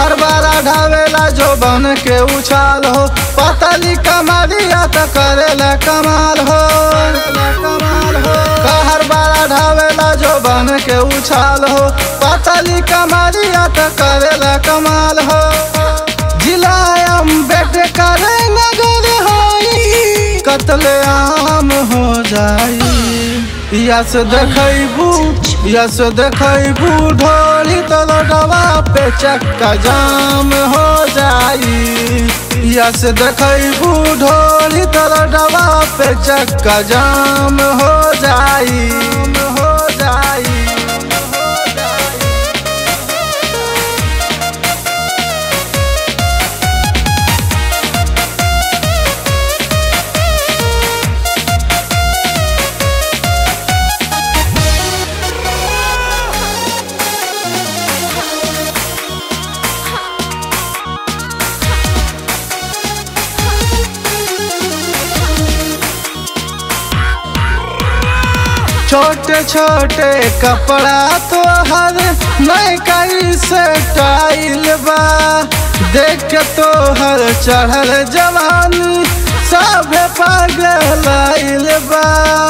कहर बारा ढावेला जो बन के उछाल हो पतली कमरिया त करेला कमाल हो कमाल हो कहर बारा ढावेला जो बन के उछाल हो पतली कमरिया त करेला कमाल हो जिलायम बेट करे नगर होई कतले आम हो जाई यस देखैबू यस देखैबू ढोली तलडवा पे चक्का जाम हो जाई यस देखैबू ढोली तलडवा पे चक्का जाम हो जाई हो जाई छोटे छोटे कपड़ा तो हर नए कई से टाइल बा देख के तो हर चढ़ल जवानी सब पागल आइल बा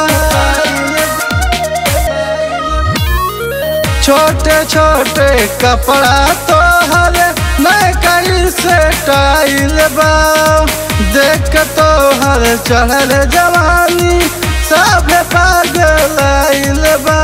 छोटे छोटे कपड़ा तो हर नए कई से टाइल बा देख के तो हर चढ़ल जवानी सब पागल आइल बा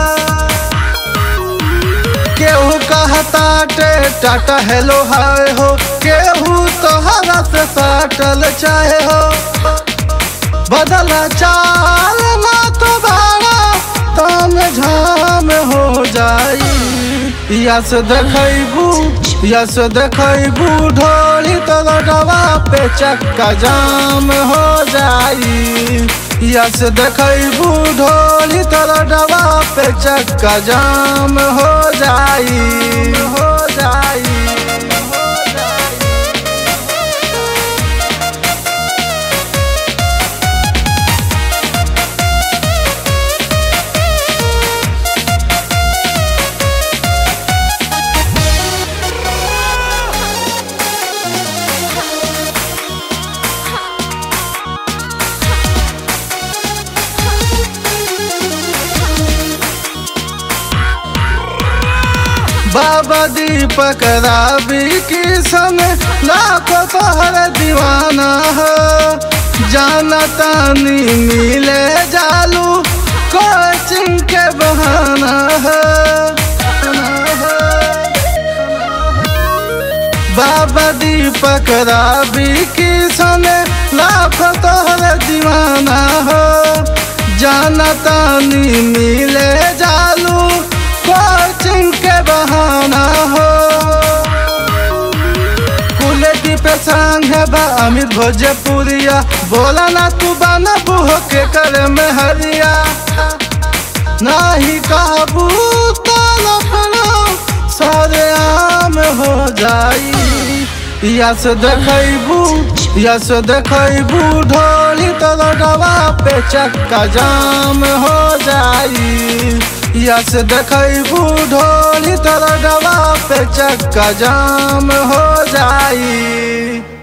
केहू कहता टे टाटा हेलो हाय हो केहू तोहरा से साटल चाहे हो बदला चाल ना तो भाड़ा ताम झाम हो जाई यस देखैबू यस देखैबू ढोली तलडवा पे चक्का जाम हो जाई यस देखैबू ढोली तलडवा पे चक्का जाम हो जाई हो जाई बाबा दीपक राबी की समय लाखों तोहर दीवाना हो जाना तानी मिले जालू कोचिंग के बहाना है बाबा दीपक राबी की समय लाखों तोहर दीवाना हो जाना तानी मिले जालू कोचिंग के बहाना हो कुलदीप संग है बा अमित भोजपुरिया बोला ना तू बाना बुहो के कर में हरिया नाही काबू तलपना सारे आम हो जाई यस देखैबू यस देखैबू ढोली तलडवा पे चक्का जाम हो जाई यस देखैबू ढोली तलडवा पे चक्का जाम हो जाई